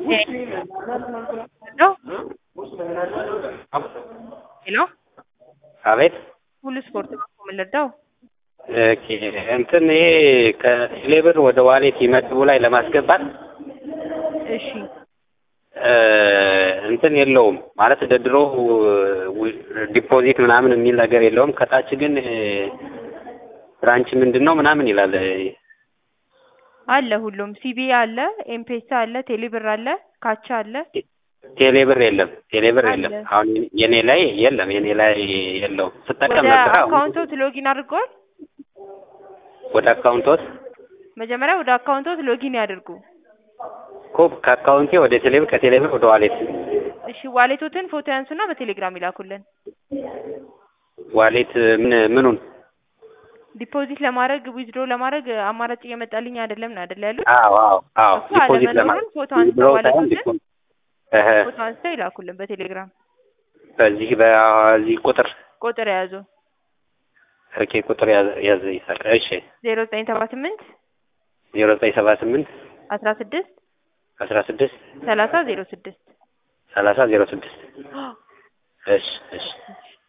ሄሎ አቤት ሁሉ ስፖርት ነው እኮ የምንረዳው። ኦኬ እንትን ይሄ ከቴሌብር ወደ ዋሌት ይመድቡ ላይ ለማስገባት እሺ እንትን የለውም ማለት እንደ ድሮው ዲፖዚት ምናምን የሚል ነገር የለውም። ከታች ግን ብራንች ምንድን ነው ምናምን ይላል። አለ ሁሉም ሲቢ አለ፣ ኤምፔሳ አለ፣ ቴሌብር አለ፣ ካቻ አለ። ቴሌብር የለም፣ ቴሌብር አለ። የለም። አሁን የኔ ላይ የለም፣ የኔ ላይ የለውም። ስጠቀም ወደ ነበር። አሁን አካውንቶት ሎጊን አድርገዋል። ወደ አካውንቶት መጀመሪያ ወደ አካውንቶት ሎጊን ያድርጉ። እኮ ከአካውንቴ ወደ ቴሌብር ከቴሌብር ወደ ዋሌት እሺ ዋሌቶትን ፎቶ ያንሱና በቴሌግራም ይላኩልን። ዋሌት ምን ምኑን? ዲፖዚት ለማድረግ ዊዝድሮ ለማድረግ አማራጭ እየመጣልኝ አይደለም ነው አይደል ያሉት? አዎ አዎ አዎ እኮ ዲፖዚት አለመኖሩን ለማለት ፎቶ አንስተው ድሮ ሳይሆን ዋሌቶችን ዲፖዚት እህ ፎቶ አንስተው ይላኩልን በቴሌግራም በዚህ በዚህ ቁጥር ቁጥር የያዙ ኦኬ ቁጥር ያዘ ያዘ ይሳቅ እሺ ዜሮ ዘጠኝ ሰባ ስምንት ዜሮ ዘጠኝ ሰባ ስምንት አስራ ስድስት አስራ ስድስት ሰላሳ ዜሮ ስድስት ሰላሳ ዜሮ ስድስት እሺ እሺ